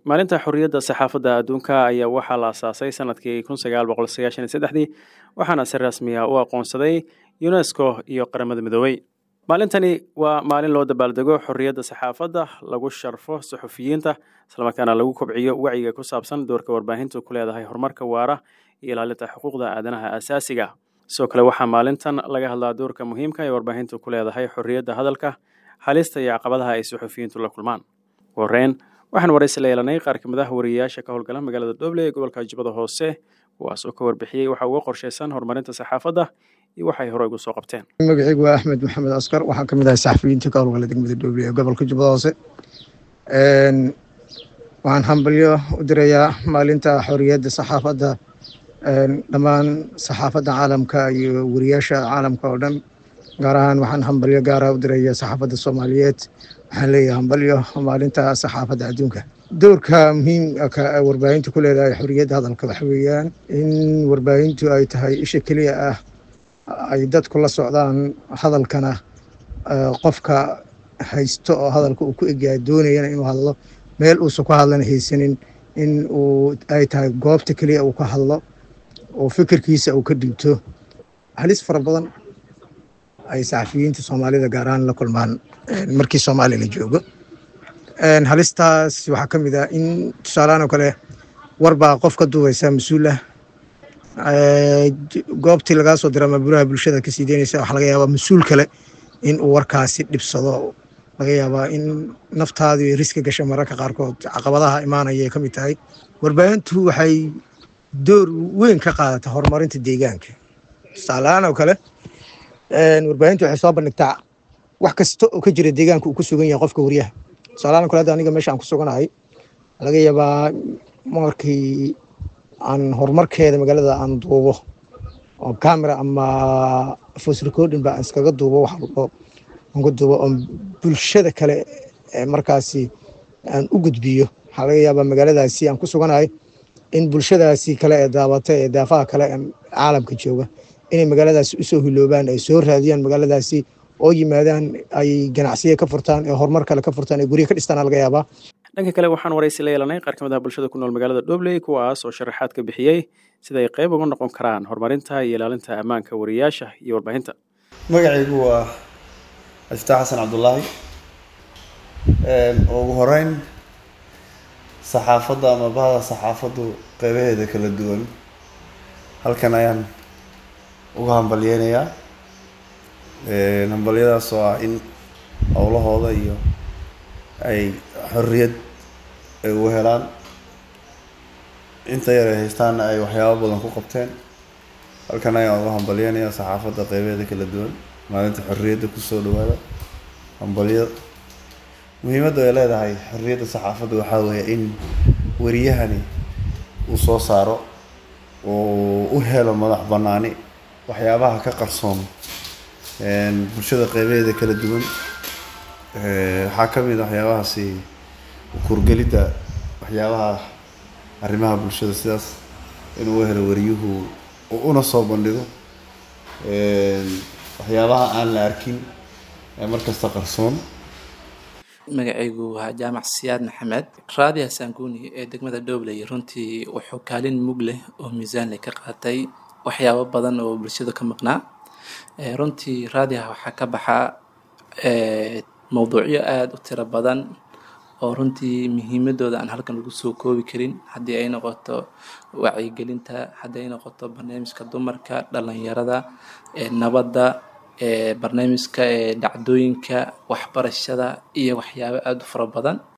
maalinta xorriyadda saxaafadda adduunka ayaa waxaa la asaasay sanadkii kun sagaal boqol sagaashan iyo saddexdii waxaana si rasmiya u aqoonsaday unesco iyo qaramada midoobey maalintani waa maalin loo dabaaldego xorriyadda saxaafadda lagu sharfo suxufiyiinta islamarkaana lagu kobciyo wacyiga ku saabsan doorka warbaahintu ku leedahay horumarka waara iyo ilaalinta xuquuqda aadanaha asaasiga sidoo kale waxaa maalintan laga hadlaa doorka muhiimka ee warbaahintu ku leedahay xorriyadda hadalka halista iyo caqabadaha ay suxufiyiintu la kulmaan wareen waxaan waraysi la yeelanay qaar ka mid ah wariyayaasha ka howlgala magaalada dhoble ee gobolka jubbada hoose kuwaas oo ka warbixiyey waxa uga qorshaysan horumarinta saxaafadda iyo waxay hore ugu soo qabteen magacaygu waa axmed maxamed askar waxaan ka mid ahay saxafiyiinta ka howlgala degmada dhoble ee gobolka jubbada hoose waxaan hambalyo u dirayaa maalinta xorriyadda saxaafadda dhammaan saxaafadda caalamka iyo wariyaasha caalamka oo dhan gaar ahaan waxaan hambalyo gaara u diraya saxaafadda soomaaliyeed waxaan leeyahay hambalyo maalinta saxaafadda adduunka doorka muhiimka warbaahintu ku leedahay xorriyadda hadalka waxa weeyaan in warbaahintu ay tahay isha keliya ah ay dadku la socdaan hadalkana qofka haysto oo hadalka uu ku egyahay doonayana inuu hadlo meel uusan ku hadlana haysanin in uu ay tahay goobta keliya uu ka hadlo oo fikirkiisa uu ka dhigto halis fara badan ay saxafiyiinta soomaalida gaar ahaan la kulmaan markii soomaaliya la joogo halistaas waxaa ka mid ah in tusaalahaan oo kale warbaa qof ka duubeysa mas-uul ah goobtii lagaa soo dira ama buraha bulshada kasii deynaysa waxaa laga yaabaa mas-uul kale in uu warkaasi dhibsado laga yaabaa in naftaadii riski gasha mararka qaarkood caqabadaha imaanaya ay ka mid tahay warbaahintu waxay door weyn ka qaadata horumarinta deegaanka tusaalahaan oo kale warbaahintu waxay soo bandhigtaa wax kasta oo ka jira deegaanka uu ku sugan yahay qofka wariyaha tusaalahaan o kale hadda aniga meesha aan ku suganahay laga yaabaa markii aan horumarkeeda magaalada aan duubo oo camera ama voice recording ba aan iskaga duubo wax walbo aan ku duubo oo bulshada kale markaasi aan u gudbiyo waxaa laga yaabaa magaaladaasi aan ku suganahay in bulshadaasi kale ee daabata ee daafaha kale ee caalamka jooga inay magaaladaasi usoo hiloobaan ay soo raadiyaan magaaladaasi oo yimaadaan ay ganacsiya ka furtaan ee horumar kale ka furtaan ee gurya ka dhistaan laga yaabaa dhanka kale waxaan waraysi la yeelanay qaar ka mid ah bulshada ku nool magaalada dhobley kuwaas oo sharaxaad ka bixiyey sida ay qayb uga noqon karaan horumarinta iyo ilaalinta ammaanka wariyayaasha iyo warbaahinta magacaygu waa aftaax xasan cabdulaahi ugu horeyn saxaafadda ama bahda saxaafaddu qeybaheeda kala duwan halkan ayaan uga hambalyeynayaa hambalyadaas oo ah in howlahooda iyo ay xorriyad ay ugu helaan inta yar ay haystaanna ay waxyaabo badan ku qabteen halkan ayaan uga hambalyeynayaa saxaafadda qeybaheeda kala duwan maalinta xorriyadda kusoo dhawaada hambalyo muhiimadda ay leedahay xorriyadda saxaafadda waxaa weeye in wariyahani uu soo saaro uu u helo madax banaani waxyaabaha ka qarsoon bulshada qeybaheeda kala duwan waxaa ka mid a waxyaabahaasi kurgelidda waxyaabaha arrimaha bulshada sidaas inuu u helo wariyuhu una soo bandhigo waxyaabaha aan la arkin ee markasta qarsoon magacaygu waa jaamac siyaad maxamed raadiya saanguni ee degmada dhobley runtii wuxuu kaalin mug leh oo miisaan leh ka qaatay waxyaabo badan oo bulshada ka maqnaa runtii raadiyaha waxaa ka baxaa mowduucyo aada u tiro badan oo runtii muhiimadooda aan halkan lagu soo koobi karin haddii ay noqoto wacyigelinta haddii ay noqoto barnaamijka dumarka dhalinyarada nabadda barnaamijka dhacdooyinka waxbarashada iyo waxyaabo aada u fara badan